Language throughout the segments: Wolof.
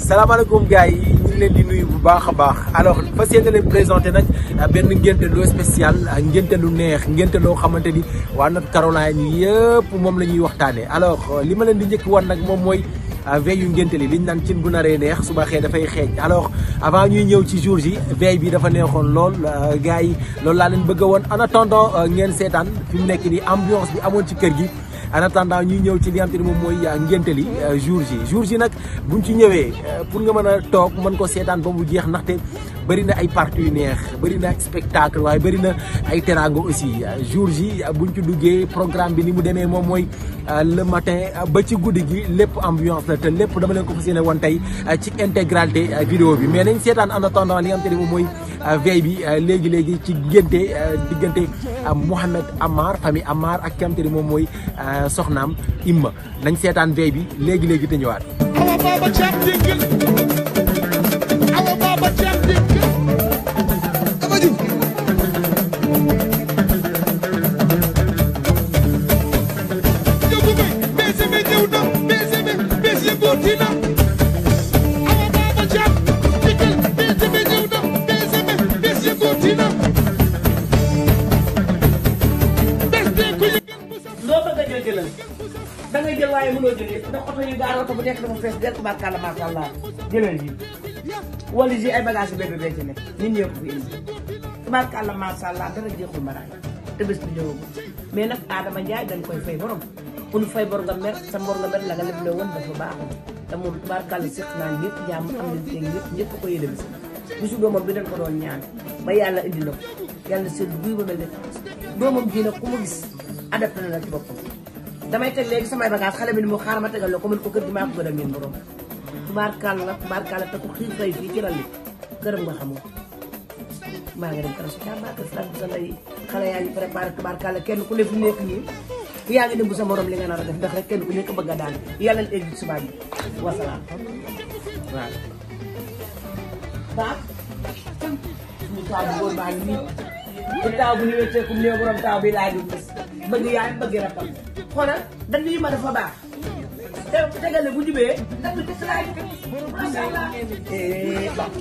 salaamaaleykum gars yi ñu ngi leen di nuyu bu baax a baax alors fas yéene leen présenté nag benn ngénte lu spécial ngénte lu neex ngénte loo xamante ni waa North Caroline yëpp moom la ñuy waxtaanee alors li ma leen di njëkk wan nag moom mooy veille yu ngénte li liñ naan cin bu naree neex suba xëy dafay xeeñ alors avant ñuy ñëw ci jour ji veille bi dafa neexoon lool gars yi loolu laa leen bëgg a woon en attendant ngeen seetaan fi mu nekk nii ambiance bi amoon ci kër gi en attendant ñuy ñëw ci li nga xam te ne moom mooy ngénte li jour ji jour ji nag buñ ci ñëwee pour nga mën a toog mën ko seetaan ba mu jeex ndaxte bëri na ay parties yu neex bëri na spectacle waaye bëri na ay teraanga aussi jour ji buñ ci duggee programme bi ni mu demee moom mooy le matin ba ci guddi gi lépp ambiance la te lépp dama leen ko fas yéene woon tey ci intégralité vidéo bi mais nañ seetaan en attendant li nga xam te ne moom mooy veille bi léegi léegi ci ngénte diggante Mouhamed Amar famille Amar ak ki nga xam te ne moom mooy soxnaam Imma nañ seetaan veille bi léegi léegi te ñëwaat. Awa Baba Thiam Digg Awa Baba Thiam Digg Dama jub Jógu bay bese be ñëw na bese be bes yëngooti na Awa Baba Thiam Digg bese be ñëw na bese be bes yëngooti na bes bee ko yëngal bu sa loo bëgg a jël jëlal da ngay jël waaye mënoo jël yëpp ndax oto yu gaar oto bu nekk dafa fees del tubaarkàlla macha allah jëlal yi wala ji ay bagage yu bébé bee ci nekk nit ñëpp fi indi tubaarkàlla macha allah dara jeexul maraay te bés bi ñëwagul mais nag Adama Ndiaye dañ koy fay borom ku ñu fay bor nga mer sa mbor nga mer la nga leble woon dafa baaxul te moom tubaarkàlla séq naa ñëpp jàmm am nañ teg ñëpp ñëpp ko yéene bis bisu doomam bi dañ ko doon ñaan ba yàlla indi na ko yàlla seen buy ba mel ne doomam ji nag ku mu gis adapté na la ci boppam damay teg léegi samay bagage xale bi ni mu xaaral ma tegal la ko mën ko kër gi maa ko gën a miin borom tubaarkàlla tubaarkàlla te ku xiif fay fii ci ralli këram nga xamoo maa ngi dem kër su càmbaa kër Frank sa ndey xale yaa ngi préparé tubaarkàlla kenn ku ne fi nekk nii yaa ngi nëbbu sa morom li nga nar a def ndax rek kenn ku nekk bëgg a daal yàlla na egg subaa bi wasalaam waaw baax suñu taaw bu góor baa ngi nii bu taaw bu ñu wécceekum néew borom taaw bi laa di gis bëgg yaay bëgg rakam xoolal dañ yi ma dafa baax te tegal ne bu jubee ndax bi gis laay macha allah eh baax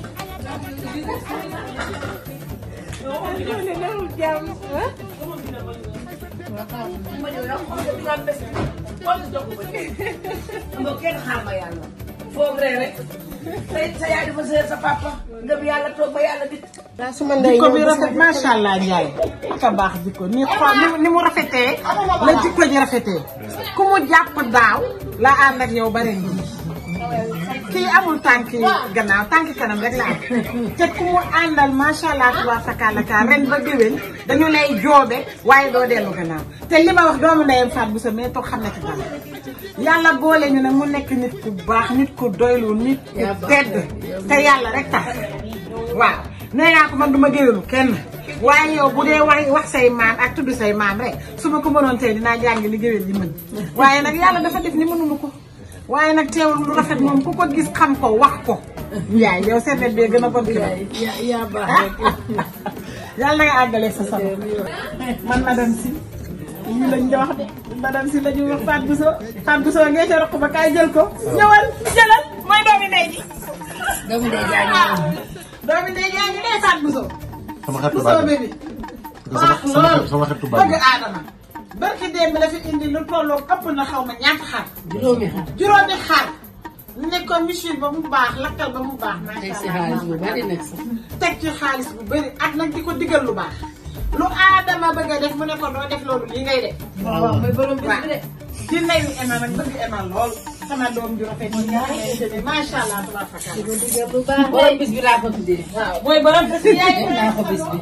ma ñëw nag xool nga dinaa bés xool jox ko ba nga kenn xaar ma yàlla foog ree rek tey sa yaay dafa seer sa papa nga bi yàlla toog ba yàlla dit jikko bi rafet macha allah Ndiaye ka baax jikko ni xool ni ni mu rafetee la jikko ji rafetee ku mu jàpp daaw la ànd ak yow bare ngi kii amul tànki gannaaw tànki kanam rek la am te ku mu àndal macha allah tubaab fakkaala kaa ren ba déwén dañu lay joobe waaye doo dellu gannaaw te li ma wax doomu ndeyam faat bu sa mais toog xam na ci dara yàlla boole ñu nag mu nekk nit ku baax nit ku doylu nit ku tedd te yàlla rek tax waaw nee naa ko man du ma géwélu kenn waaye yow bu dee wax wax say maam ak tudd say maam rek su ma ko mënoon tey dinaa jàng li géwél yi mën waaye nag yàlla dafa def ni mënuma ko waaye nag teewul lu rafet moom ku ko gis xam ko wax ko Ndiaye yow seen bee gën a bon ki yaa baax rek yàlla na nga àggale sa sama man madame si lii lañ di wax de madame si la ñuy wax Fatou Bousso Fatou Bousso ngeen ca roq ba kaay jël ko ñëwal jëlal mooy doomi ndey ji doomu ndey jaa ngi noonu. doomi ndey jaa ngi dee Fatou Bousso sama xeetu Bousso baat bébé sama sama xeetu sama xeetu baat bëgg aadama barki démb la fi indi lu tolloog ëpp na xaw ma ñaata xar juróomi xar. juróomi xar ne ko machine ba mu baax lakkal ba mu baax teg si macha xaalis allah bu bari nag sax. teg ci xaalis bu bëri ak nag di ko digal lu baax lu aadama bëgg a def mu ne ko doo def loolu lii ngay def waaw mooy borom bis bi de. di ndeyu Emma nag bëgg Emma lool sama doom ju rafet yi nga xamante ne macha allah tabaaraka borom bis bi laa ko tuddee. waaw mooy borom bés bi yaay naa ko bis bi.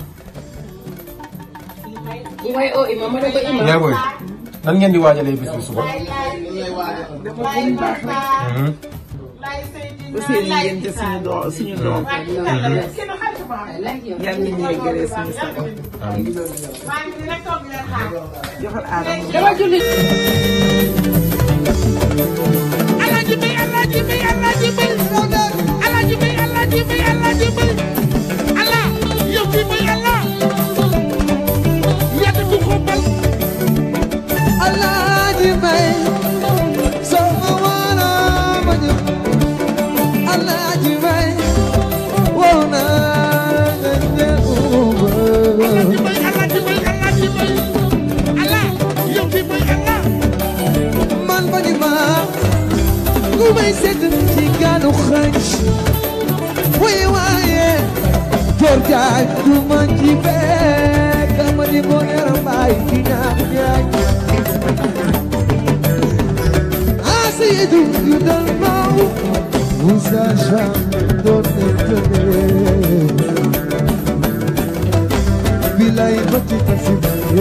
mooy oo ima ma ne ko ima. yaay booy nan ngeen di waajalee bis bi suba. aussi ñu ngeen jël suñu doom suñu doom yan nit ñi gëree suñu sago joxal aadama dama julli. Alaaji Mbay Alaaji Mbay Alaaji Mbay Alaaji Mbay Alaaji Mbay Alaaji Mbay ala yow fi Mbay ala yàgg du ko bal Alaaji Mbay soo ma waana ma jóg tëdd ci gaanu xënc wuy waaye Joor Jaay du ma ci fekk ma di ko yaram baay di ñaan ñaan Asidu you don't know Musa Sham don't know Bilay ba ci kasibale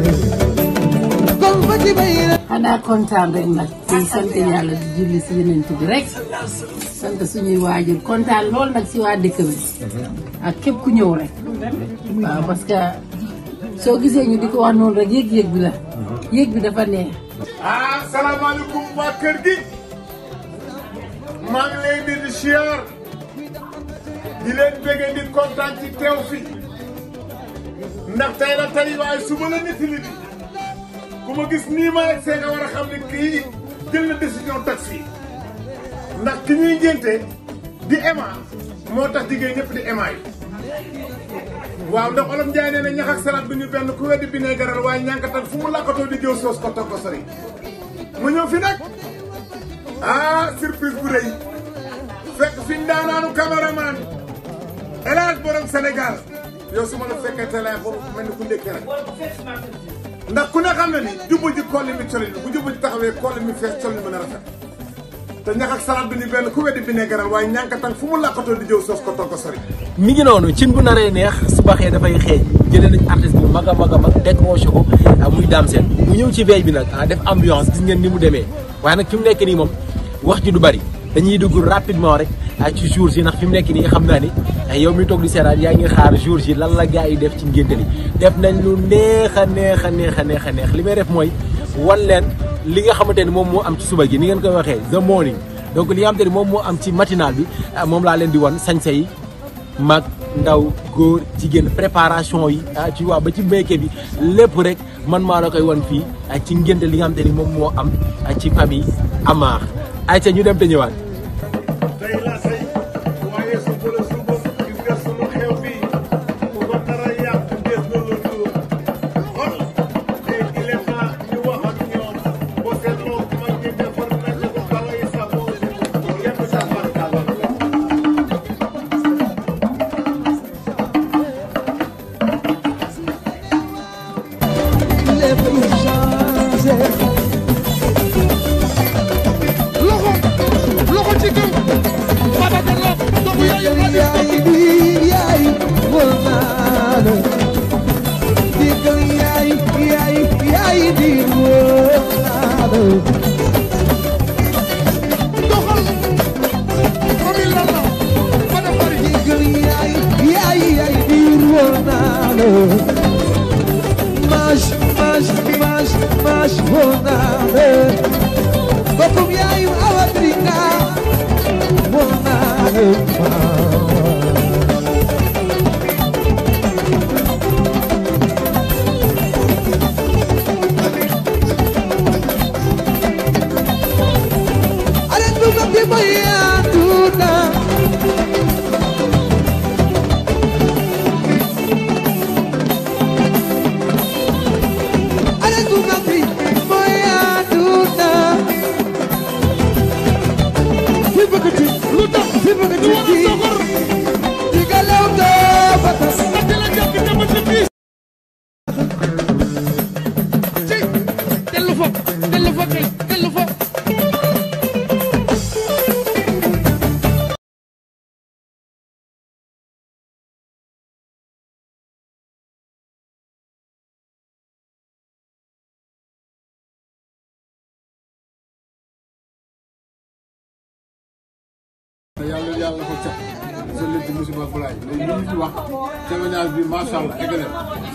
Kon ba ci bayira xanaa kontaan rek nag di sant yàlla di julli si yeneen bi rek sant suñuy waajur kontaan lool nag si waa dëkk bi ak képp ku ñëw rek waaw parce que soo gisee ñu di ko wax noonu rek yëg-yëg bi la yëg bi dafa neex ah salaamaaleykum waa kër gi maa ngi leen di di siyaar di leen bëggee di kontaan ci teew fi ndax tey la tey waaye suba la nit li ku ma gis nii ma rek see nga war a xam ne kii jël na décision taxi ndax ki ñuy ngénte di ema moo tax jigéen ñëpp di ema yi waaw ndax olof Njaay nee na ñax ak salaat bi ñu benn ku weddi bi ne garal waaye ñànkatan fu mu làkkatoo di jëw soos ko toog ko sori mu ñëw fi nag ah surprise bu rëy fekk fi ndaanaanu cameraman El Hadj borom Sénégal yow su ma la fekkee télé boobu mel ni ku ndékki rek ndax ku ne xam na ni jubbu ji kolli mi colin bu jubbu ji taxawee kolli mi fees colin mën a rafet te ñax ak salaat bi ni benn ku weddi bi ne garal waaye ñànkatan fu mu làkkatoo di jëw soos ko toog ko sori mi ngi noonu cin bu naree neex su baxee dafay xeeñ jëlee nañ artiste bu mag a mag a mag décroché ko ah, muy daam seen mu ñëw ci veille bi nag ah def ambiance gis ngeen ni mu demee waaye nag fi mu nekk nii moom wax ji du bari dañuy dugg rapidement rek ah ci jours yi ndax fi mu nekk nii xam naa ni ah, yow mi toog di seetaan yaa ngi xaar jours yi lan la gars yi def ci ngénte li def nañ lu neex a neex a neex a neex a neex li may def mooy wan leen li nga xamante ni moom moo am ci suba gi ni ngeen koy waxee the morning donc li nga xamante ni moom moo am ci matinal bi ah, moom laa leen di wan sañse yi mag ndaw góor jigéen préparation yi ah ci waa ba ci mbéyke bi lépp rek man maa la koy wan fii ah, ci ngénte li nga xamante ni moom moo am ah, ci famille Amar ay ca ñu dem te ñëwaat tey la tey waaye su ko la suba gis nga sunu xew bi ku ko dara yàq des na la tuur xol te il est temps ñu wax ak ñoom boo seetloo mag ñi defar nañu ko xale yi saboo yëpp sa barkala lépp lu changé loxo loxo ci kaw Baba Diallo doomu yaayu yaay di yaay wóor naa la digal yaay yaay yaay di wóor naa la doxal famille lan la Fada Fari digal yaay yaay yaay di wóor naa la maj maj maj maj wóor naa la bokkum yaayu awa dringa wóor naa la Aden buka pipa ya tuna Aden buka pipa ya tuna Pipa kecil lu tax Pipa ñu war a kecil soxor Tiga lauta batas ati la jàpp jamono ci biis ci dellu fa dellu fa kay dellu fa yàlla yàlla ko cat sa leen ci musiba balaay léegi li ñu ci wax témoignage bi macha allah eggale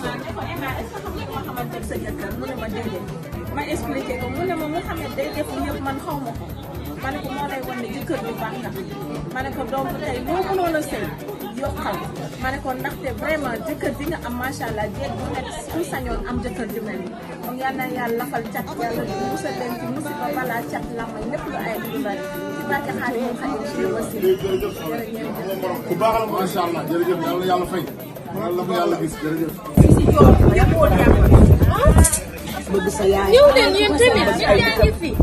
ma expliqué ko mu ne ma Mouhamed day def yëpp man xaw ma ko ma ne ko moo lay wan ne jëkkër bu baax nga ma ne ko donc tey loo mënoon a sëy yokkal ma ne ko ndaxte vraiment jëkkër ji nga am macha allah jeeg bu nekk su sañoon am jëkkër ju mel ni kon yal na yàlla lafal cat yàlla musal leen ci musiba balaa cat lamay lépp lu ay du bari ci barke xaalis moom xadim ci aussi jërëjëf jërëjëf ku baax la macha allah jërëjëf yàlla yàlla fay yàlla ko yàlla gis jërëjëf yëpp woon yàlla bëgg sa yaay ñëw leen yéen tamit ñëpp yaa ngi fi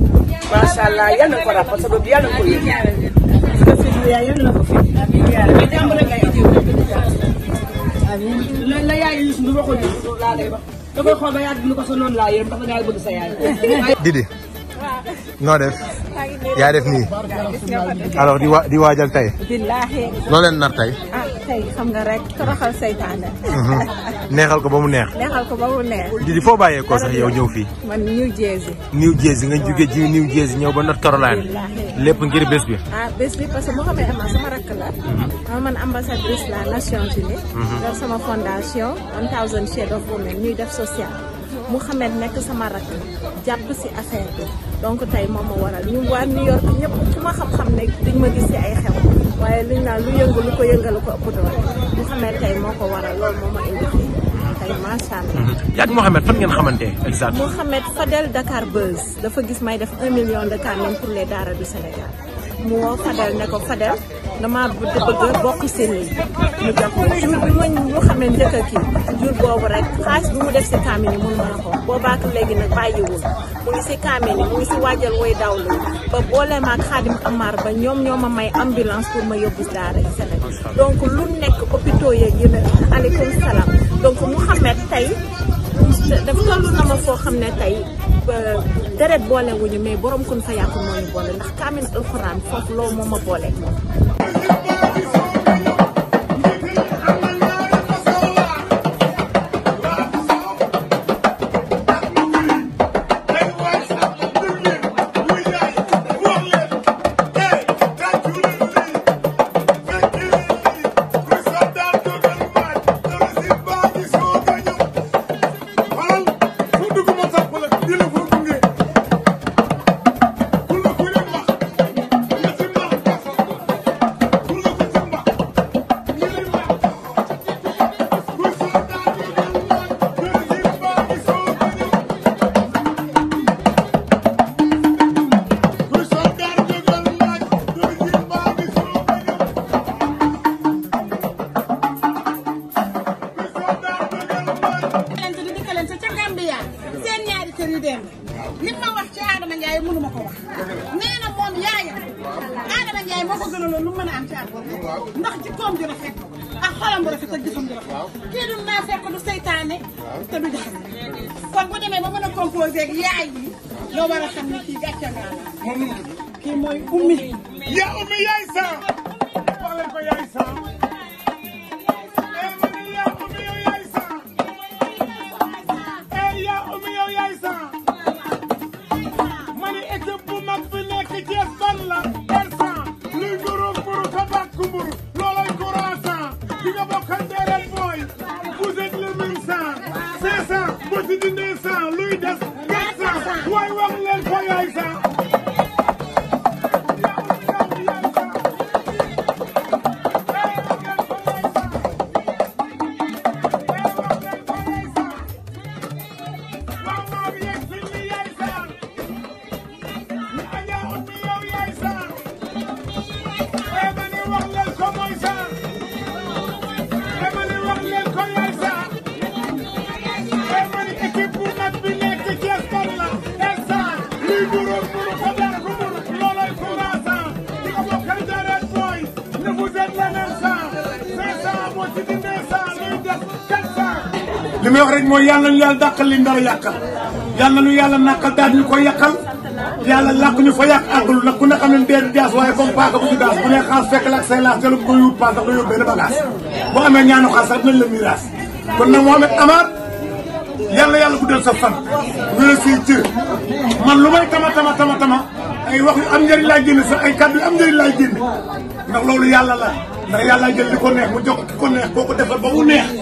macha allah yal na ko rappal sa doom yal na ko yëg su ko fi yaay yal na ko fi mais jàmm rek ngay am la la yaay yi suñu waxoon ni laa lay wax da koy xool ba yàgg ni ko sa noonu laa yéen dafa ngay bëgg sa yaay Didi noo def yaa def nii alors di wa di waajal tey billaahi loo leen nar tey ah tey xam nga rek toroxal seytaane neexal ko ba mu neex neexal ko ba mu neex Didi foo bàyyeekoo sax yow ñëw fii man New Jersey New Jersey nga jóge ji New Jersey ñëw ba North Carolina lépp ngir bés bi ah bés bi parce que Mouhamed Amar sama rakk la ma man ambassadrice la Nations Unies yor sama fondation 1000 Shades of Women ñuy def social Mouhamed nekk sama rakk jàpp si affaire bi donc tey moom ma waral ñu waa New York ñëpp ku ma xam-xam ne duñ ma gis si ay xew waaye liñ naan lu yëngu lu ko yëngal ko ëpp doole Mouhamed tey moo ko waral loolu moo ma indi fii tey macha allah. yaa ngi Mohamed fan ngeen xamante exact Mouhamed Fadel Dakar Buzz dafa gis may def un million de camin pour les daara du Sénégal mu woo Fadel ne ko Fadel dama bëgg bokk si lii mu jox ko jour bi ma ñu xamee njëkk a kii jour boobu rek xaalis bi mu def si camin yi mun mën a ko boobaak léegi nag bàyyiwul mu ngi si camin yi mu ngi si waajal woy dawlu ba boole maag Xaadim Amar ba ñoom ñoo ma may ambulance pour ma yóbbu daara yi Sénégal donc lu nekk hôpitaux yeeg yu ne aleykum salaam donc Mouhamed tey dafa toll na ma foo xam ne tey deret boole wuñu mais borom kun fa yàqu moo ñu boole ndax kaamin alxuraan foofu loolu moo ma boole moom. li ma wax ci Adama Ndiaye mënu ma ko wax nee na moom yaayam Adama Ndiaye moo ko gënaloon lu mën a am ci àdduna ndax jikkoom ju rafet ak xolam bu rafet ak jëfam ju rafet kii du naa fekk du seytaane te du jaxase kon bu demee ba mën a composé ak yaay yi loo war a xam ne kii gàcce ngaa la kii mooy ummi yaa ummi yaay sa wax leen ko yaay sa li may wax rek mooy yàlla nañu yàlla dàqal li ndara yàqal yàlla nañu yàlla nàqal daal ñu ko yàqal yàlla làq ñu fa yàq àggul nag ku ne xam ne dee di daas waaye comme paaka bu ñu daas bu ne xaas fekk la ak say laas jëlu ko yóbbu paas ndax nga yóbbu benn bagage boo amee ñaanu xaas sax dinañ la miiraas kon nag Mohamed Amar yàlla yàlla guddal sa fan wéra say cër man lu may tama tama tama tama ay wax yu am njëriñ laay génne sax ay kàddu yu am njëriñ laay génne ndax loolu yàlla la ndax yàlla jël li ko neex mu jox ki ko neex koo ko defal ba mu neex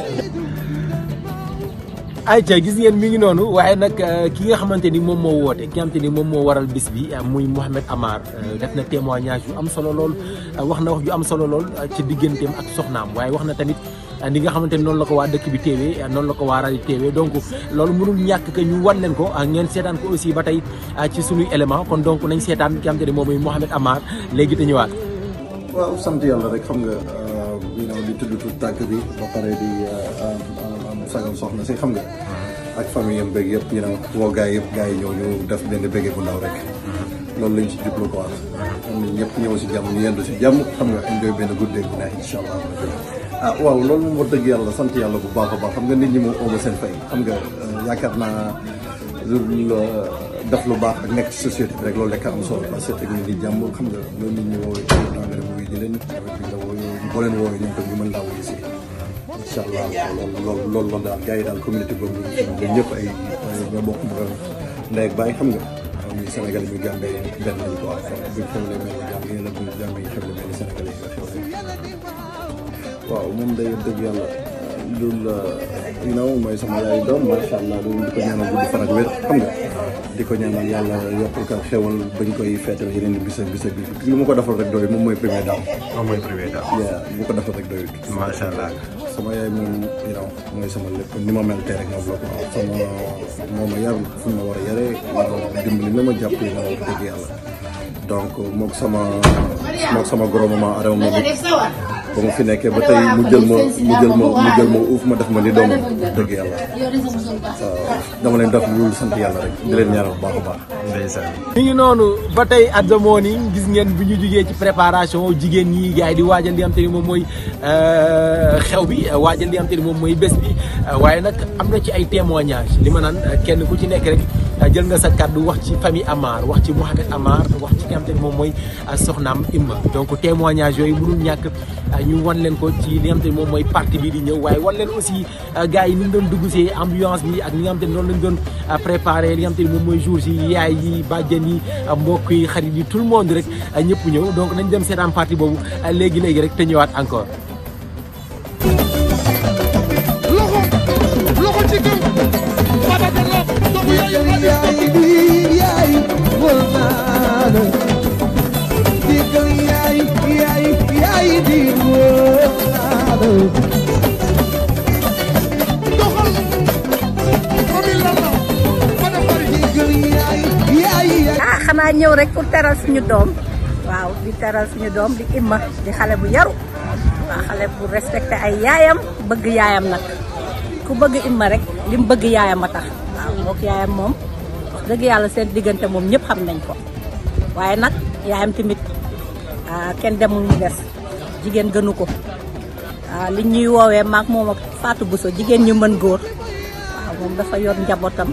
ayca gis ngeen mi ngi noonu waaye nag ki nga xamante ni moom moo woote ki nga xamante ni moom moo waral bis bi muy Mouhamed Amar def na témoignage yu am solo lool wax na wax ju am solo lool ci digganteem ak soxnaam waaye wax na tamit ni nga xamante ni noonu la ko waa dëkk bi teewee noonu la ko waa rajo teewee donc loolu mënul ñàkk que ñu wan leen ko ngeen seetaan ko aussi ba tey ci suñuy élément kon donc nañ seetaan ki nga xamante ni moom mooy Mouhamed Amar léegi te ñëwaat. waaw sant yàlla rek xam nga you know di tudd tudd tàgg bi ba pare di sagal soxna si xam nga ak famille yam bëgg yëpp you know woo gars yëpp gars yi ñëw ñu def benn bëgge bu ndaw rek loolu lañ ci jublu quoi xam ne ñëpp ñëw si jàmm ñu yendu si jàmm xam nga enjoy benn guddeeg bu neex incha allah ah waaw loolu moom wax dëgg yàlla sant yàlla bu baax a baax xam nga nit ñi moom ooma seen fay xam nga yaakaar naa def lu baax ak nekk ci société bi rek loolu lekk am solo parce que teg nit ñi jàmm xam nga loolu nit ñi woowee nga dem wuyu ji leen boo leen woowee ñoom tam ñu mën laa wuyu si incha allah loolu loolu loolu loolu daal gars yi daal communauté boobu ñun ñëpp ay ñoo bokk mu ndey ak bàyyi xam nga muy Sénégal mi Gambie benn lañ ko wax buñ xewlee mel ni Gambie la buñ Gambie xewlee mel ni Sénégal yi nga xewlee waaw moom day dëgg yàlla loolu you know mooy sama yaay doom macha allah loolu di ko ñaanal guddi fan ak wér xam nga di ko ñaanal yàlla yokkul ka xewal bañ koy feetal yeneen i bisa bisa bi lu ma ko defal rek doy moom mooy premier daaw moom mooy premier daaw. yeah bu ko defal rek doyut macha allah. sama yaay moom you know mooy sama lépp ni ma mel tey rek moom la ko sama moo ma yar fu ma war a yaree dimbali na ma jàpp yi na wax dëgg yàlla donc mook sama mook sama goro mama Adama moom it ba ma fi nekkee ba tey mu jël ma mu jël ma mu jël ma uuf ma def ma ni doomam dëgg yàlla waaw dama leen def loolu sant yàlla rek di leen ñaanal bu baax a baax. ndeysaan. mi ngi noonu ba tey at the morning gis ngeen bi ñu jugee ci préparation jigéen ñi gars yi di waajal li nga xam te ni moom mooy xew bi waajal li nga xam te ni moom mooy bés bi waaye nag am na ci ay témoignages li ma naan kenn ku ci nekk rek jël nga sa kàddu wax ci famille Amar wax ci Mouhamed Amar wax ci ki nga xam te ni moom mooy soxnaam Imba donc témoignages yooyu mënul ñàkk ñu wan leen ko ci li nga xam te ni moom mooy partie bi di ñëw waaye wan leen aussi gars yi ni ñu doon dugg see ambiance bi ak li nga xam te ni noonu lañ doon préparé li nga xam te ni moom mooy jour si yaay yi bàjjen yi mbokk yi xarit yi tout le monde rek ñëpp ñëw donc nañ dem seetaan partie boobu léegi léegi rek te ñëwaat encore. loxo loxo ci kaw Baba Diallo doomu yaayu doxal famille lan la Bada Bari ah xanaa ñëw rek pour teral suñu doom waaw di teral suñu doom di imma di xale bu yaru waaw xale bu respecté ay yaayam bëgg yaayam nag ku bëgg imma rek li mu bëgg yaayam a tax waaw mook yaayam moom wax dëgg yàlla seen diggante moom ñëpp xam nañ ko waaye nag yaayam tamit ah kenn demul mu des jigéen gënu ko ah li ñuy woowee maak moom ak Fatou Bousso jigéen ñu mën góor waaw moom dafa yor njabootam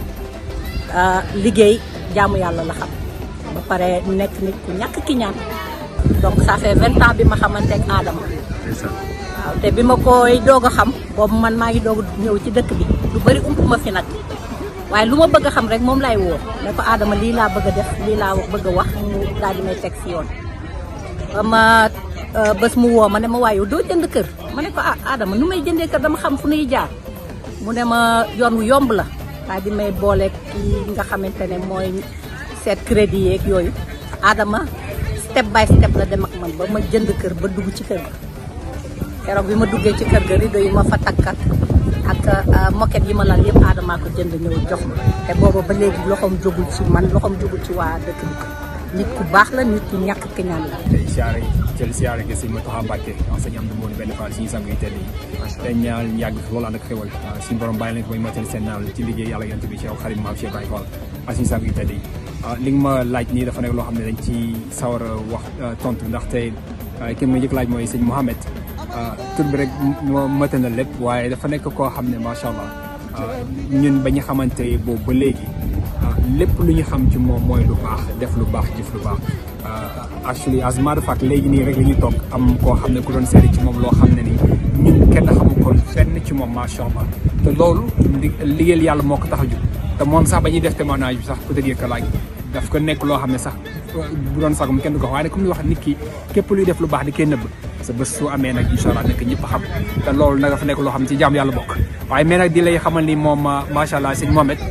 ah, liggéey jaamu yàlla la xam ba pare nekk nit ku ñàkk ki ñaan donc ça fait vingt ans bi ma xamante ak Adama waaw te bi ma koy doog a xam boobu man maa ngi doog a ñëw ci dëkk bi lu bëri ump ma fi nag waaye lu ma bëgg a xam rek moom lay woo ne ko Adama lii laa bëgg a def lii laa bëgg a wax mu daal di may teg si yoon ba ma euh, bés mu woo ma ne ma waaye yow doo jënd kër ma ne ko ah Adama nu may jëndee kër dama xam fu nuy jaar mu ne ma yoon wu yomb la daal di may booleeg kii nga xamante ne mooy seet crédit yeeg yooyu Adama step by step la dem ak man ba ma jënd kër ba dugg ci kër ga keroog bi ma duggee ci kër ga rido yi ma fa takkat ak euh, moquette yi ma lal yëpp Adama ko jënd ñëw jox ma te booba ba léegi loxoom jógul ci man loxoom jógul ci waa dëkk bi nit ku baax la nit ku ñàkk ki ñaan la tey siyaare jël siyaare gi sëñ Mountakha Mbacké enseignant am du moon benn fall suñu sang yu tedd yi te ñaan yàgg fi loolu ànd ak xéwal suñu borom bàyyi leen ko mooy matal seen naal ci liggéey yàlla yonent bi ci xarit maam Cheikh Baye Fall ak suñu sang yu tedd yi li nga ma laaj nii dafa nekk loo xam ne dañ ci sawar a wax tontu ndaxte ki ma njëkk laaj mooy sëñ Mouhamed tur bi rek moo mëte na lépp waaye dafa nekk koo xam ne macha allah ñun ba ñu xamante boobu ba léegi lépp lu ñu xam ci moom mooy lu baax def lu baax jëf lu baax actually as a matter of fact léegi nii rek la ñuy toog am koo xam ne ku doon seede ci moom loo xam ne ni ñun kenn xamu ko fenn ci moom macha allah te loolu liggéeyal yàlla moo ko tax a jóg te moom sax ba ñuy def témoignage bi sax peut-être que laaj daf ko nekk loo xam ne sax bu doon sagum kenn du ko wax waaye comme li wax nit ki képp luy def lu baax di koy nëbb sa bés su amee nag incha allah nekk ñëpp xam te loolu nag dafa nekk loo xam ne ci jaam yàlla bokk waaye mais nag di lay xamal ni moom macha allah sëñ Mohamed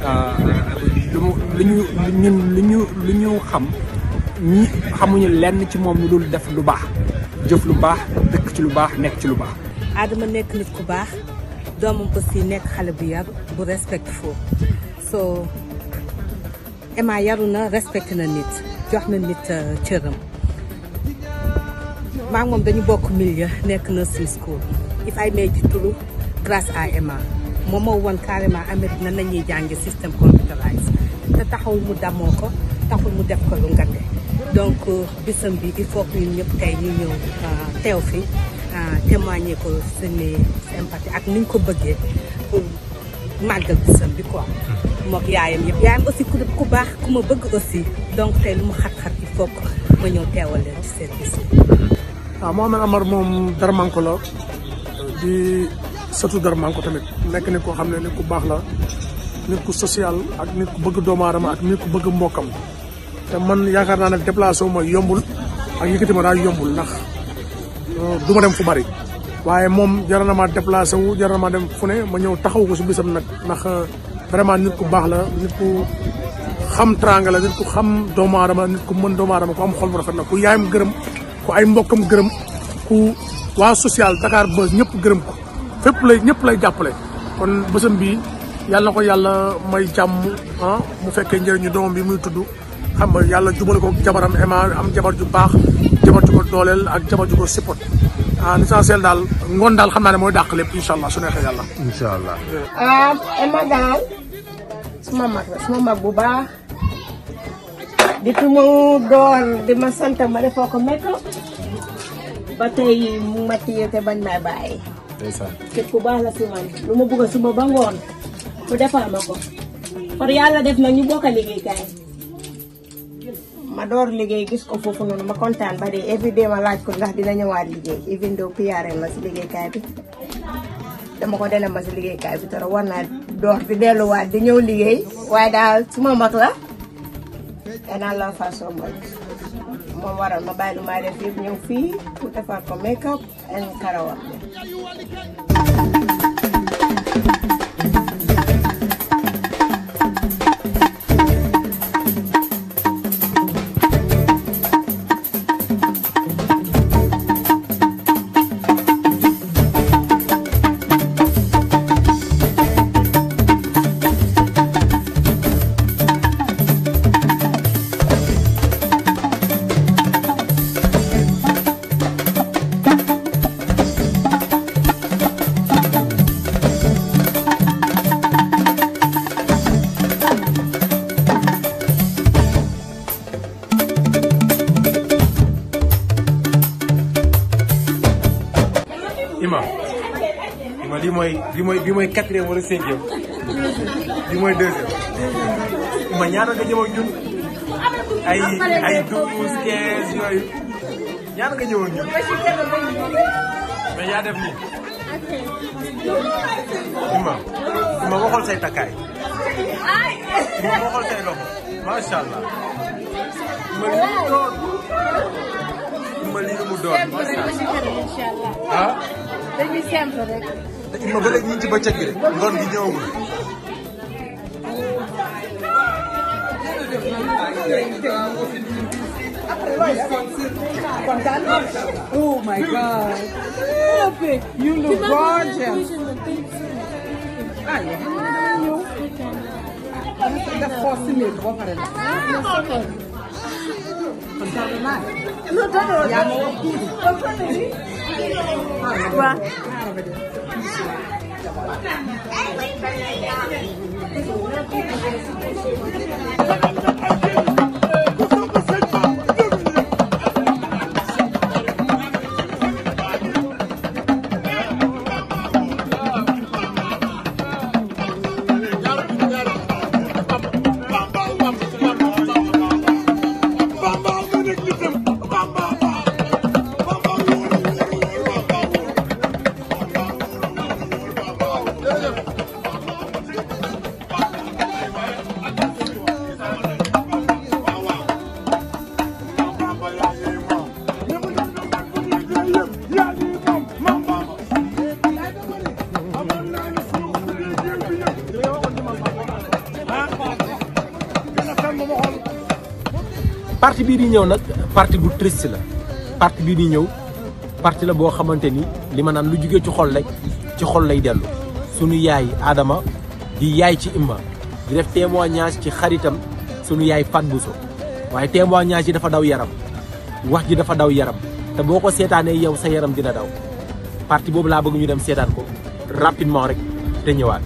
lu mu lu ñu ñun lu ñu lu ñu xam ñi xamuñu lenn ci moom lu dul def lu baax jëf lu baax dëkk ci lu baax nekk ci lu baax. Adama nekk nit ku baax doomam aussi nekk xale bu yaru bu respectful so Emma yaru na respecté na nit jox na nit cëram maa moom dañu bokk milieu nekk nursing school if I may di turu grâce à Emma moom moo woon carrément Amérique nan la ñuy jàngi système computerisé te taxawul mu damoo ko taxul mu def ko lu ngande donc bisam bi il faut que ñun ñëpp tey ñu ñëw teew fi témoigner ko suñu sympathie ak ni ñu ko bëggee pour màggal bisam bi quoi. mook yaayam yëpp yaayam aussi ku ku baax ku ma bëgg aussi donc tey lu mu xat-xat il faut que ma ñëw teewal leen ci seen bis waaw Mohamed Amar moom Darmanko la di sëtu Darmanko tamit nekk nit koo xam ne nit ku baax la nit ku social ak nit ku bëgg doomu aadama ak nit ku bëgg mbokkam te man yaakaar naa ne déplacé wu ma yombul ak yëkkati ma daal yombul ndax du ma dem fu bari waaye moom jar na maa déplacé wu jar na maa dem fu ne ma ñëw taxaw ko si bisam nag ndax vraiment nit ku baax la nit ku xam tranga la nit ku xam doomu aadama nit ku mën doomu aadama ku am xol bu rafet la ku yaayam gërëm ku ay mbokkam gërëm ku waa social Dakar Buzz ñëpp gërëm ko fépp lay ñëpp lay jàppale kon bésam bi yàlla na ko yàlla may jàmm ah mu fekkee njëriñu doomam bi muy tudd xam nga yàlla jubale ko jabaram Emma am jabar ju baax jabar ju ko dooleel ak jabar ju ko support ah l'essentiel daal ngoon daal xam naa ne mooy dàq lépp incha allah su neexee yàlla. incha allah. ah Emma daal suma mag la suma mag bu baax depuis mu door di ma sant ma defoo ko make up ba tey mu ma téye te bañ may bàyyi. ndeysaan. képp ku baax la si man lu ma bëgg suba ba ngoon mu defal ma ko par yàlla def na ñu bokk a liggéeykaay ma door liggéey gis ko foofu noonu ma kontaan ba de everyday ma laaj ko ndax dina ñëwaat liggéey even though PRN la si liggéeykaay bi dama ko dene ma si liggéeykaay bi toro war naa door di delluwaat di ñëw liggéey waaye daal suma mag la danaa la fa so much moom waral ma bàyyi lu may def yëpp ñëw fii pour defar ko make up and karawam Ima Ima lii mooy lii mooy lii mooy quatrième wala cinquième lii mooy deuxième Ima ñaata nga ñëw ak ñun ay ay douze quinze yooyu ñaata nga ñëw ak ñun mais yaa def nii Ima Ima waxal say takkaay Ima waxal say loxo macha allah Ima lii mu doon Ima lii mu doon macha allah ah. dañuy simple rek. Ima ba léegi ñu ngi ci bëccëg gi de ngoon gi ñëwagul. Oh my God. You look gorgeous. Ah, yeah. def force si néeg ba pare la. kontaan naa. yaa ma wax tuuti. waaw. parti bii di ñëw nag parti bu triste la parti bii di ñëw parti la boo xamante ni li ma naan lu jugee ci xol rek ci xol lay dellu sunu yaay Adama di yaay ci Imma di def témoignage ci xaritam sunu yaay Fat Bousso waaye témoignage yi dafa daw yaram wax ji dafa daw yaram te boo ko seetaanee yow sa yaram dina daw parti boobu laa bëgg ñu dem seetaan ko rapidement rek te ñëwaat.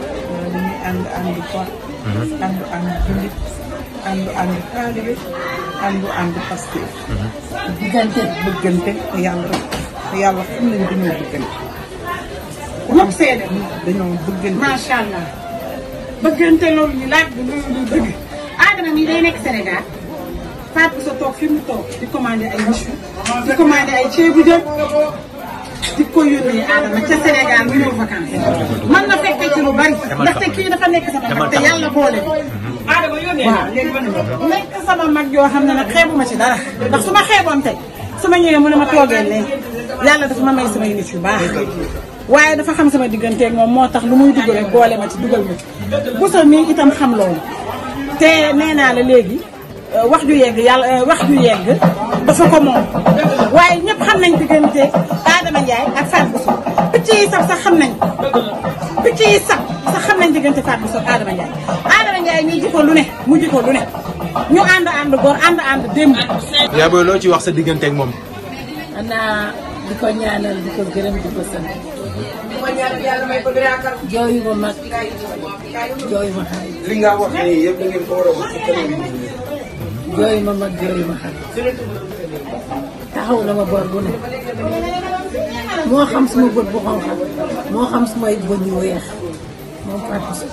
dañuy ànd ànd ko. ànd ànd jullit ànd ànd taalibe àndu àndu Pastef diggante bëggante te yàlla rek te yàlla xam nañ dañoo bëggante ñëpp seede dañoo bëggante macha allah bëggante loolu ñu laaj bu loolu lu dëgg Adama mii day nekk Sénégal Fatou sa toog fi mu toog di commandé ay michu di commandé ay ceebu jën di ko yónnee Adama ca Sénégal mu ñëw vacances man na fekkee ci lu bari ndaxte kii dafa nekk sama mag te yàlla boole Adama yónnee naa léegi mën na nekk sama mag yoo xam ne nag xeebuma ci dara ndax su ma xeeboon tey su ma ñëwee mu ne ma toogee leen yàlla dafa ma may samay nit yu baax waaye dafa xam sama digganteeg moom moo tax lu muy dugg rek boole ma ci dugal ma ci busa mii itam xam loolu te nee naa la léegi wax ju yegg yàlla wax ju yegg dafa ko moom waaye ñëpp xam nañ diggante Adama Ndiaye ak Fatou Bousso picc yi sax sax xam nañ picc yi sax sax xam nañ diggante Fatou Bousso ak Adama Ndiaye Adama Ndiaye ñuy jikko lu ne mu jikko lu ne ñu ànd ànd góor ànd ànd démb yaa booy loo ci wax sa digganteeg moom. xanaa di ko ñaanal di ko gërëm di ko sant ma ñaanal yàlla may ko yaakaar. jooyu ma mag jooyu ma xarit li nga wax nii yëpp da ngeen ko war a wax ci kanam yi nii. jooyu ma mag jooyu ma xarit taxaw na ma bor bu ne moo xam suma bët bu xonq moo xam sumay bëñ yu weex moom Fatou Bousso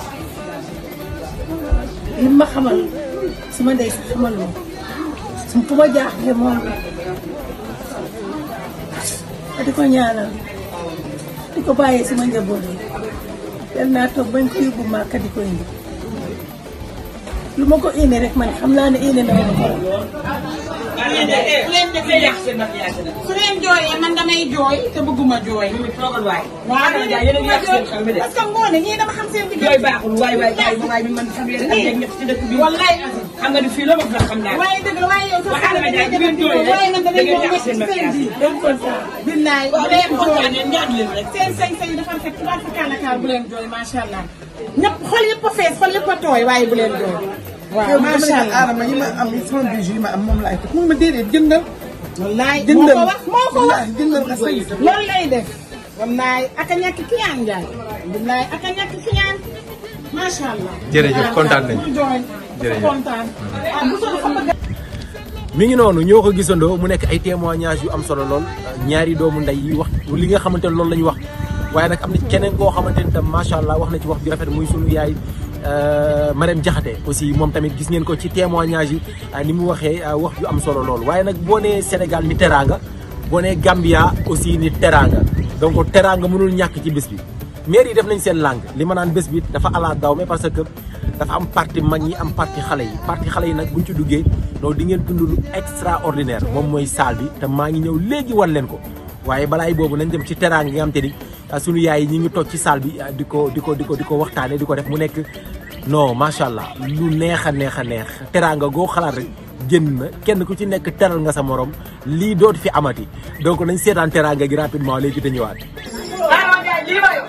li ma xamal suma ndey sax xamal ma su fu ma jaaxle moom la di ko ñaanal di ko bàyyee sama njaboot yi yal naa toog bañ ko yóbbu Màkka di ko indi lu ma ko indi rek man xam naa ne indi na ma ko su leen defee yàq seen maquillage la. su leen jooyee man damay jooy te bëgguma jooy. toogal waay. waaw Adama Ndiaye yéen a ngi yàq seen xel mi de. parce que ngoone ñii dama xam seen yooyu baaxul waay waay waay waay bi man xam leen ak yéen ñëpp ci dëkk bi. wallaay xam nga ni fii la ma fa xam naa. waaye dëgg la waaye yow sax Waaye Adama Ndiaye bu ngeen jooyee waaye man da damay ngeen jooy yàq seen seen maquillage. biir. donc kon ça billaay waaw bu leen bu jooy kontaanee ñaar leen rek. seen sañ-sañ dafa fekk tubaab fa kàllakaar bu leen jooy macha allah ñëpp xol yëpp a fees xol yëpp a tooy waaye bu leen jooy. waaw macha allah Adama yi ma am sama bijou yi ma am moom laay teg moom ma déedéet jëndal. wallaay moo jëndal ko wax moo ko wax jëndal nga say. loolu lay def. wallaay ak a ñàkk kiyaan Ndiaye. wallaay ak a ñàkk kiyaan macha allah. jërëjëf kontaan nañu. bu jooy jërëjëf. kontaan. ah bu soobee xam nga mi ngi noonu ñoo ko gisandoo mu nekk ay témoignages yu am solo lool ñaari doomu ndey yi wax li nga xamante ne loolu la ñu wax waaye nag am na keneen koo xamante ne tam macha allah wax na ci wax bi rafet muy sunu yaay Marème Diakhaté aussi moom tamit gis ngeen ko ci témoignage yi ni mu waxee wax ju am solo lool waaye nag boo nee Sénégal ni teraanga boo nee Gambia aussi ni teraanga donc teraanga mënul ñàkk ci bés bi maire yi def nañ seen langue li ma naan bés bi dafa ala daw mais parce que dafa am parti mag ñi am parti xale yi parti xale yi nag buñ ci duggee loolu di ngeen dund lu extraordinaire moom mooy salle bi te maa ngi ñëw léegi wan leen ko waaye balaay boobu nañ dem ci teraanga yi nga xam te ni sunu yaay yi ñi ngi toog ci salle bi di ko di ko di ko di ko waxtaane di ko def mu nekk non macha allah lu neex a neex a neex teraanga goo xalaat rek génn na kenn ku ci nekk teral nga sa morom lii dootu fi amati donc nañ seetaan teraanga gi rapidement léegi te ñëwaat. Adama Ndiaye lii ma yor.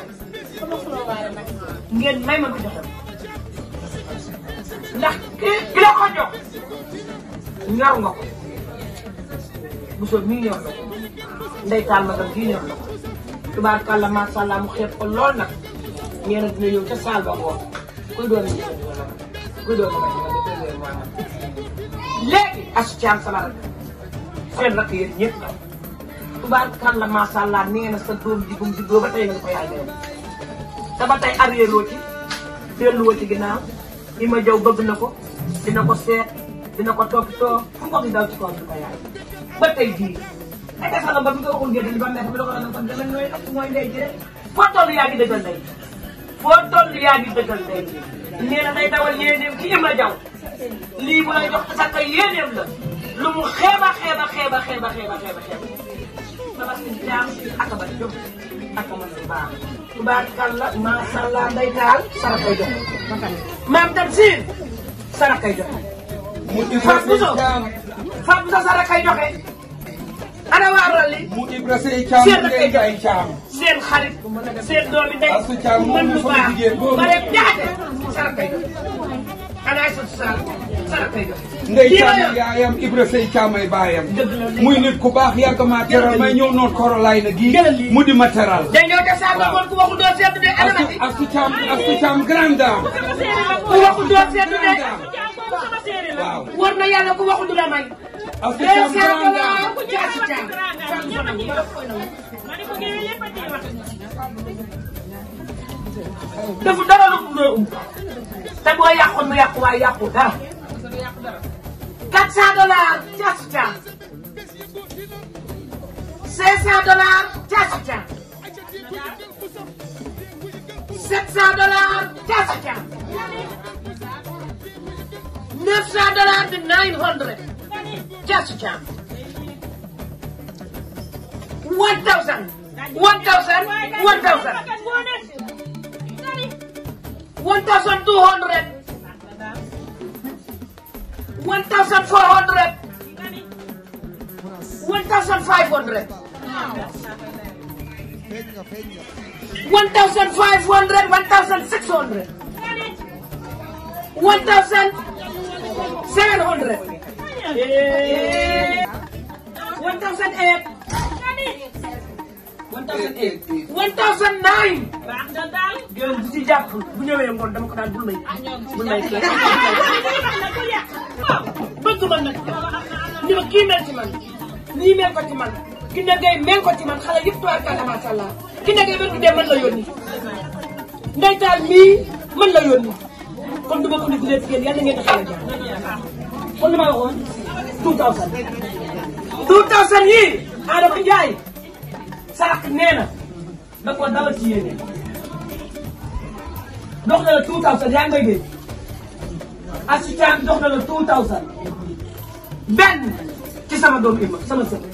ngeen may ma ko joxam ndax ki ki la ko jox ñor nga ko bu soog mii ñor na ko ndey taal magam kii ñor na ko tubaarkàlla macha allah mu xeeb ko lool nag nee na dina ñëw ca saal ba ngoon kuy doon kuy doon léegi asu caam sama rak seen rakk yéen ñëpp la tubaarkàlla macha allah nee na sa doom digum diggoo ba tey nga ko yaay yow te ba tey arrière loo ci delluwoo ci ginnaaw li ma jaw bëgg na ko dina ko seet dina ko toppatoo fu ko di daw ci kaw di ko yaay ba tey jii ay defal ba bi nga waxul ngeen ba nekk bi la ko doon kon dama nooy ak mooy ndey ji rek foo toll yaa ngi dëggal ndey foo toll yaa ngi dëggal ndey ji nee na day dawal yéeneem ci Ibra Jaw lii bu lay jox sa kay yéeneem la lu mu xeeba xeeba xeeba xeeba xeeba xeeba xeeba dama si jaam ak ba jëm ak ma si baax tubaarkàlla macha allah nday taal sara koy joxe maam tam siin sara koy joxe Fatou Bousso Fatou Bousso sara koy joxe ana waa Rally mu Ibra Sey Caam seen ngay jaay caam seen xarit seen doomi ndey Asu Caam moom mën lu sama baax jigéen boobu. ba rek jaate sara koy joxe ana Aïssatou Sall sara koy joxe ndey lii ma caam yor yaayam Ibra Sey Caam ay baayam dëgg la muy nit ku baax yàgg maa teral may ñëw noon korolaay na gii mu di ma teral day ñëw ca saa ba ngoon ku waxul doo seetlu de ana ma ci Asu Caam Asu Caam grande dame ku waxul doo seetlu de waaw. war na yàlla ku waxu du la may. Astu deux Thiam cent Granda. dollars jaasi caam. defu dara lu mu um te boo yàqoon mu yàqu waaye yàqu dara. quatre cent dollars jaasi caam. cinq cent dollars jaasi caam. sept cent dollars jaasi caam. neuf cent dollars de nine hundred jaasi caam. one thousand. one thousand. one thousand. one thousand two hundred. one thousand four hundred. one thousand five hundred. one thousand five hundred. one thousand six hundred. one thousand seven hundred. one thousand eight. one thousand eight. one thousand nine. yow bu ci jàpp bu ñëwee ngoon dama ko daan bul may bul may kii. bëgg ma nag ni ma kii mel ci man nii mel ko ci man ki ne ngay mel ko ci man xale yëpp tubaarkalla macha allah ki ne ngay mel ko dee mën la yónni ndeytaal mii mën la yónni kon du ma ko négligé ci yéen yàlla ngeen di xale jàmm kon li ma waxoon two thousand two thousand yii Adama Ndiaye sarak nee na da ko dawal ci yéene dox na la two thousand yaa ngi may dégg assistant bi dox na la two thousand benn ci sama doom Ima sama sët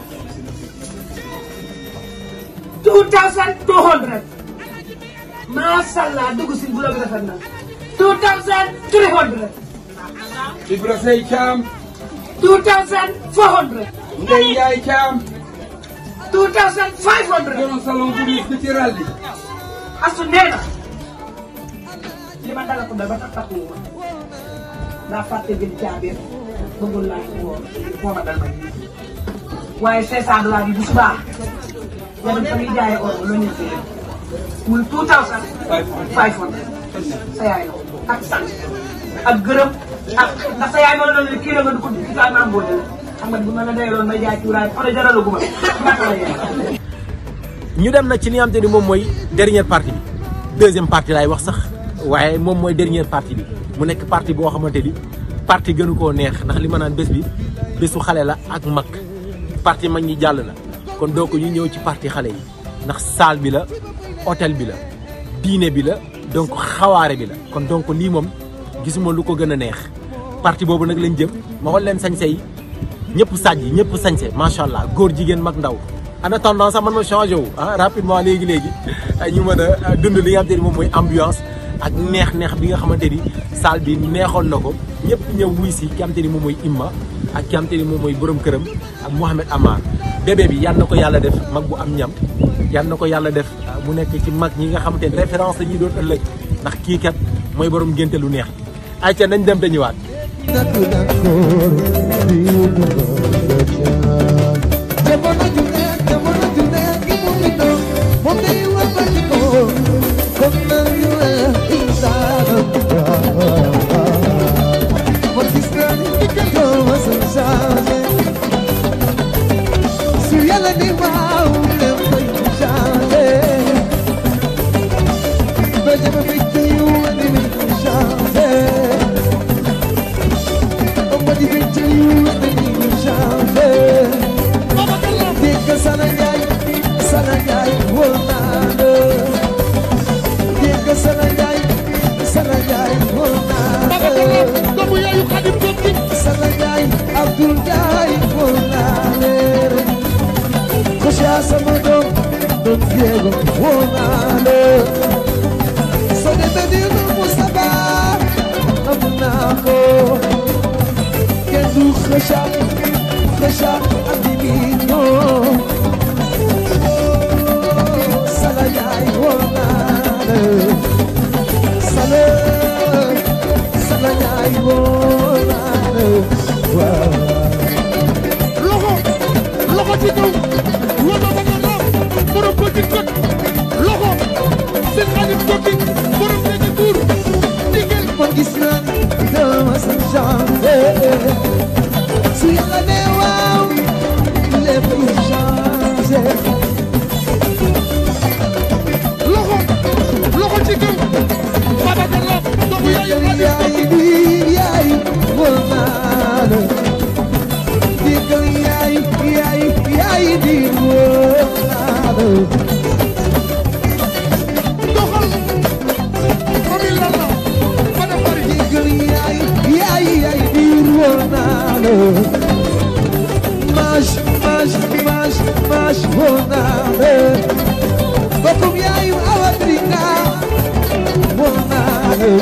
two thousand two hundred macha allah dugg si bu la rafet na two thousand three hundred Ibra Sey Thiam. two thousand four hundred Ndeye Ndiaye Thiam. two thousand five hundred Borom salon bu diis bi ci ralli. asu nee na li ma dala ko dal ba tax takku ma daa fàtte jël caabi bëggul laa ci woo moo ma dal ma nii waaye cinq cent dollars bi bu subaa nga dem fa muy jaayee or loo ñëw fi muy two thousand five hundred sa yaay la ak sant ak gërëm ak ndax sa yaay ma la doon kii la nga du ko kii kaa maam boo jëlee xam nga bu ma la dayaloon may jaay cuuraay oto jaralu guma naka la yaay ñu dem na ci li nga xamante ni moom mooy dernière partie bi deuxième partie laay wax sax waaye moom mooy dernière partie bi mu nekk partie boo xamante ni partie gënu koo neex ndax li ma naan bés bi bésu xale la ak mag partie mag ñi jàll na kon donc ñu ñëw ci partie xale yi ndax salle bi la hôtel bi la diine bi la donc xawaare bi la kon donc lii moom gisuma lu ko gën a neex partie boobu nag lañ jëm ma xool leen sañse yi ñëpp sàjj ñëpp sañse macha allah góor jigéen mag ndaw en attendant sax man ma changé wu ah rapidement léegi léegi ñu mën a dund li nga xamante ni moom mooy ambiance ak neex-neex bi nga xamante ni salle bi neexoon na ko ñëpp ñëw wuy si ki nga xamante ni moom mooy Imma ak ki nga xamante ni moom mooy borom këram ak Mouhamed Amar bébé bi yal na ko yàlla def mag bu am ñam yal na ko yàlla def mu nekk ci mag ñi nga xamante ni référence la ñuy doon ëllëg ndax kii kat mooy borom ngénte lu neex ay ca nañ dem te ñëwaat. jamono ju nekk jamono ju nekk mu ngi doon moom day wàlbati ko comme na ñu insaana man gis naa ni doo ma sa changé su yàlla ni waaw lépp koy changé ba jama bi ci wani mi changé ba di bi ci wani mi changé Dégg Sana Njaay Sana Njaay wóor naa la dégg Sana Njaay Sana Njaay wóor naa la doomu yaayu Xadim Dokki Sana Njaay Abdul Njaay wóor naa la Kosia sama doom doom Diego wóor naa la soo demee ni nu Mustapha am naa ko kenn du Kosia Kosia adimino Sala Njaay wóor naa la Sala Sala Njaay wóor naa la waaw loxo loxo ci kaw wala ba nga laaf borom petit kot loxo seen xarit tokki borom léegi buur man gis naa ni dama sa doxal mami lala bada bari Jiggal yaay yaay yaay biir woo naa la Maj maj maj maj woo naa la Bokkum yaayu Awa Drina woo naa la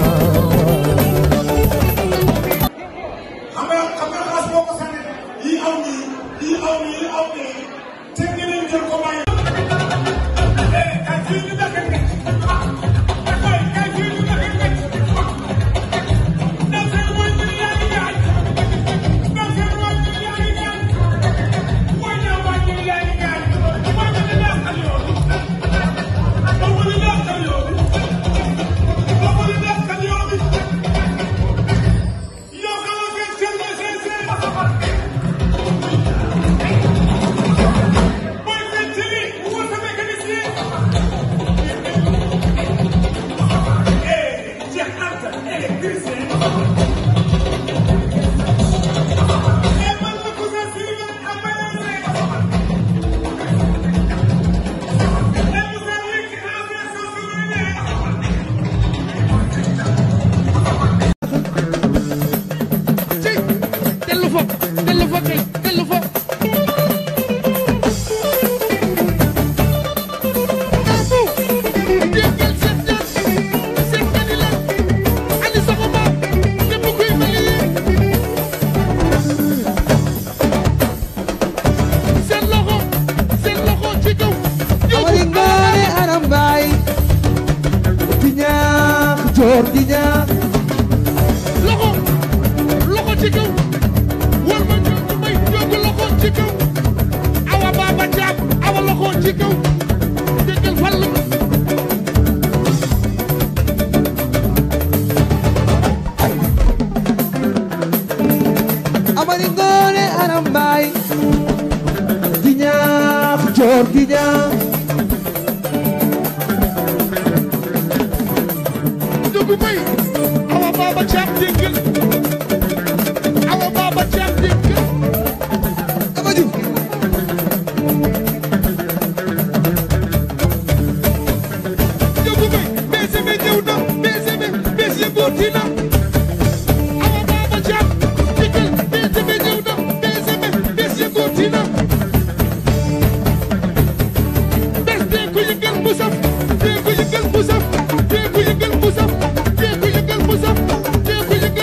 xam nga xam nga xas boo ko sànni yii aw nii yii aw nii yii aw nii te ngeen jël ko bàyyi. eh kay fii ñu dëkk nekk kay kay fii ñu dëkk nekk ndax seen mooy ñu yaa ngi jaay ndax seen mooy ñu yaa ngi jaay mooy ñaa mooy ñu yaa ngi jaay mooy ñu yaa xam yoon mooy ñu yaa xam yoon mooy ñu yaa xam yoon yow xam nga seen seen seen seen mooy seen ci lii mu wër sa mécanicien eh Cheikh Anta électricien eh man la ko sa si la am ba leen rek eh mu sa wékk affaire soo su ñu nee dellu fa dellu fa kay dellu fa seen loxo seen loxo ci kaw Amari ngoone aram baay di ñaax joor di ñaax loxo loxo ci kaw war ma ñu may jóg loxo ci kaw awa baaba jaab awa loxo ci kaw déggal fal Amari ngoone aram baay di ñaax joor di ñaax jógu may awa baaba jaab déggal awa baaba jaab déggal dama jub jógu may BCB ñëw na BCB bés yëngooti na awa baaba jaab déggal BCB ñëw na BCB bés yëngooti na bés dee ko yëngal bu saf dee ko yëngal bu saf dee ko yëngal bu saf dee ko yëngal bu saf dee ko yëngal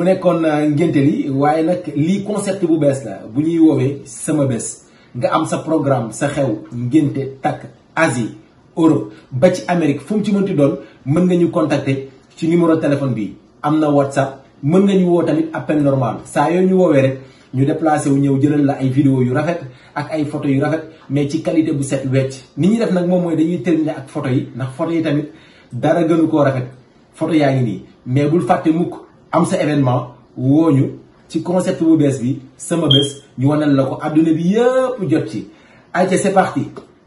nekkoon ngénte li waaye nag lii concept bu bees la bu ñuy woowee sama bés nga am sa programme sa xew ngénte takk Asie Europe ba ci Amérique fu mu ci mënti doon mën nga ñu contacter ci numéro téléphone bi am na WhatsApp mën nga ñu woo tamit appel normal saa yoo ñu woowee rek ñu déplacé wu ñëw jëlal la ay vidéo yu rafet ak ay photo yu rafet mais ci qualité bu set wecc ni ñuy def nag moom mooy dañuy terminer ak photo yi ndax photo yi tamit dara gënu koo rafet photo yaa ngi nii mais bul fàtte mukk am sa événement wooñu ci concept bu bees bi sama bés ñu wanal la ko adduna bi yëpp jot ci ayca c'est parti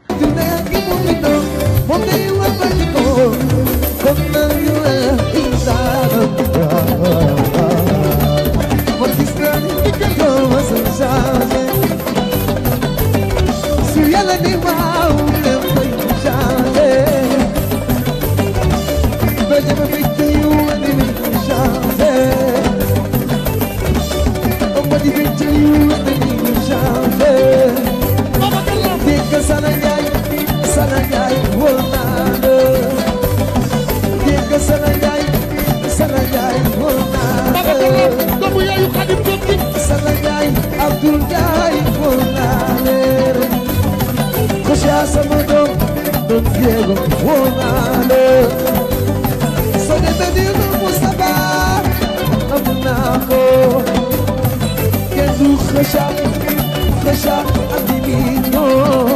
Abdul Jai Monale Kosha Samodo Don Diego Monale Sone Benino Mustafa Amunako Kendu Kosha Kosha Adimino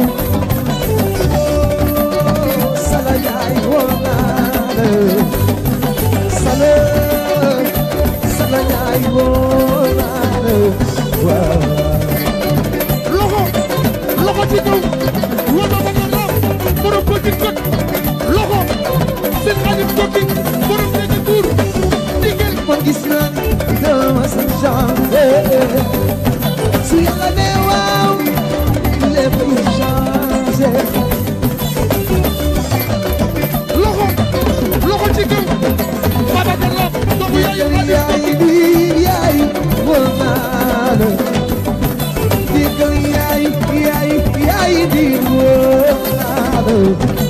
Salayai Monale Sale Salayai Monale loxo loxo ci kaw wala ba nga laaf borom petit kot loxo seen xarit tokki borom nekk buur digel man gis naa ni dama sa changé su yàlla ne waaw lépp yu changé loxo loxo ci kaw baba nga laaf doomu yaayu xarit yaay bi yaay woo naa la digal yaay yaay yaay di woo naa la